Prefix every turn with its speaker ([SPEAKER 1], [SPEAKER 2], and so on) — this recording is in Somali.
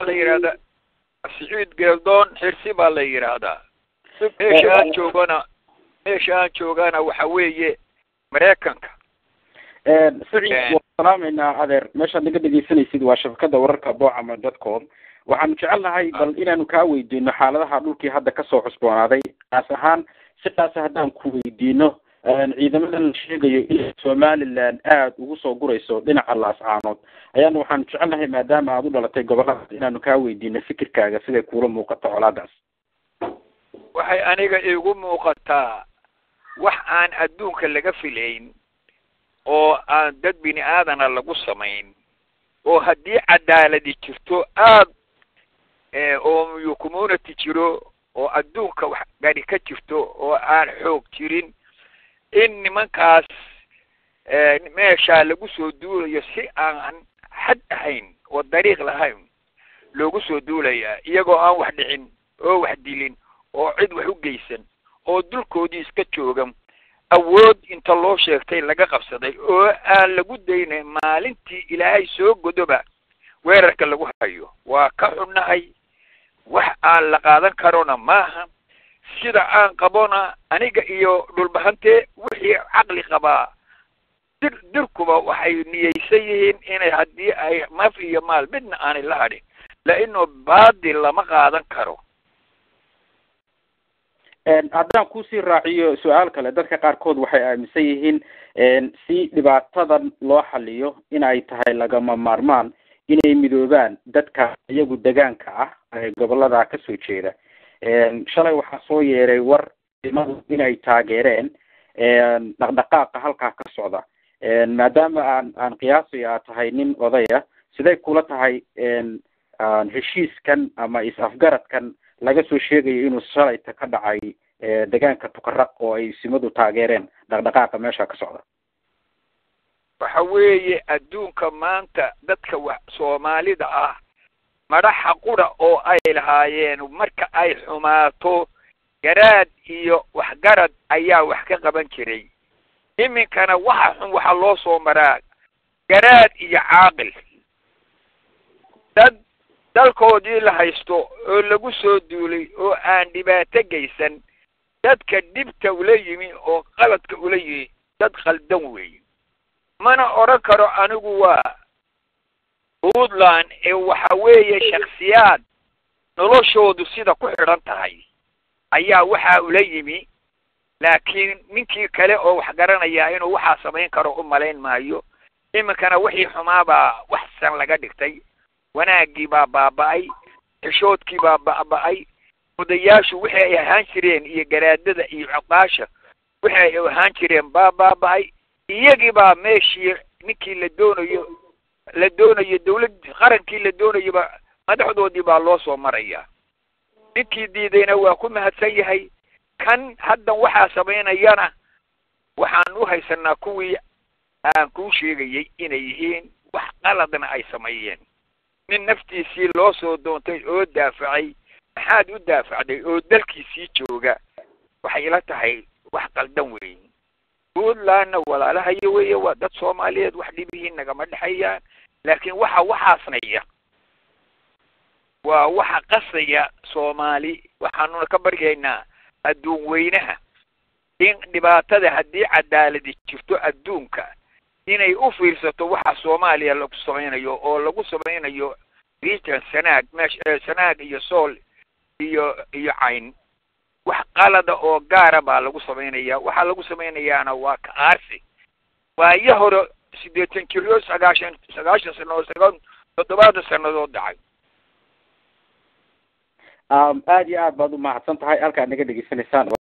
[SPEAKER 1] waxaa la yidhahdaa siciid geeldoon xirsi baa la yidhaahdaa meesha aan joogana meesha aan joogana waxa weeye maraykanka
[SPEAKER 2] saciid waan salaameynaa adeer meeshaad naga dhegeysanaysid waa shabakada wararka bocama dot com waxaanu jecelnahay bal inaanu kaa weydiino xaaladaha dhulkii hadda kasoo cusboonaaday kaas ahaan si kaasa haddaan ku weydiino ciidamadan la sheegayo inay somaliland aada ugu soo gurayso dhinaca laascaanood ayaana waxaanu jecelnahay maadaama aada u dhalatay goboladaas inaanu kaa weydiino fikirkaaga siday kuula muuqato colaadaas
[SPEAKER 1] waxay aniga igu muuqataa wax aan adduunka laga filayn oo aan dad bini aadana lagu samayn oo haddii cadaaladi jirto aad oo community jiro oo adduunka wax gari ka jirto oo aan xoog jirin in nimankaas meeshaa lagu soo duulayo si aan xad ahayn oo dariiq lahayn loogu soo duulayaa iyagoo aan wax dhicin oo wax dilin oo cid wax u geysan oo dulkoodii iska joogan awood inta loo sheegtay laga qabsaday oo aan lagu daynay maalintii ilaahay soo godoba weerarka lagu hayo waa ka xunnahay wax aan la qaadan karona maaha sida aan qabona aniga iyo dhulbahante wixii caqli qabaa dir dirkuba waxay niyeysan yihiin inay haddii ay maf iyo maal midna aanay la hadhin laino baadil lama qaadan karo
[SPEAKER 2] haddaan kusii raaciyo su-aal kale dadka qaarkood waxay aaminsan yihiin si dhibaatadan loo xaliyo in ay tahay lagama maarmaan inay midoobaan dadka iyagu degaanka ah ee gobolada kasoo jeeda shalay waxaa soo yeeray war imadu inay taageereen dhaqdhaqaaqa halkaa ka socda maadaama aan aan qiyaasay aad tahay nin odaya siday kula tahay heshiiskan ama is-afgaradkan laga soo sheegayo inuu shalayta ka dhacay degaanka tukaraq oo ay simadu taageereen dhaqdhaqaaqa meesha ka socda
[SPEAKER 1] waxa weeye adduunka maanta dadka wax soomaalida ah madaxa qura oo ay lahaayeen marka ay xumaato garaad iyo waxgarad ayaa wax ka qaban jiray iminkana waxa xun waxaa loo soo maraa garaad iyo caaqil dad dalkoodii la haysto oo lagu soo duulay oo aan dhibaato geysan dadka dhibta ula yimi oo qaladka ula yimi dad khaldan weeye mana odhan karo anigu waa puntland ee waxa weeye shaksiyaad noloshoodu sida ku xidhan tahay ayaa waxaa ula yimi laakiin ninkii kale oo wax garanaya inuu waxaa samayn karo u malayn maayo iminkana wixii xumaabaa waxsan laga dhigtay wanaaggii baa baaba'ay xishoodkii baa baaba'ay odayaashu wixii ay ahaan jireen iyo garaadada iyo cuqaasha wixii ay ahaan jireen baa baaba'ay iyagii baa meeshii ninkii la doonayo la doonayo dawlad qarankii la doonayoba madaxdoodii baa loo soo maraya ninkii diidayna waa ku mahadsan yahay kan haddan waxaa samaynayana waxaan u haysanaa kuwii aan kuu sheegayay inay yihiin wax qaladna ay sameeyeen nin naftiisii loo soo doontay oo daafacay maxaad u daafacday oo dalkiisii jooga waxay ila tahay wax qaldan weyn puntlandna walaalahayo weeye waa dad soomaaliyeed wax dhibihiin nagama dhexayaan laakiin waxa waxaasnaya waa waxa qasaya soomaali waxaanuna ka baryaynaa adduun weynaha in dhibaatada haddii cadaaladi jirto adduunka inay u fiirsato waxa soomaaliya lagu samaynayo oo lagu samaynayo region sanaag meesh sanaag iyo sool iyo iyo cayn wax qalada oo gaara baa lagu samaynaya waxaa lagu samaynayaana waa ka aarsi waayo hore siddeetan jiro sagaashan sagaashan sanadood sagaa toddobaatan sanadood dhacay
[SPEAKER 2] aada iyo aad baad umahadsan tahay halkaad naga dhegeysanaysaan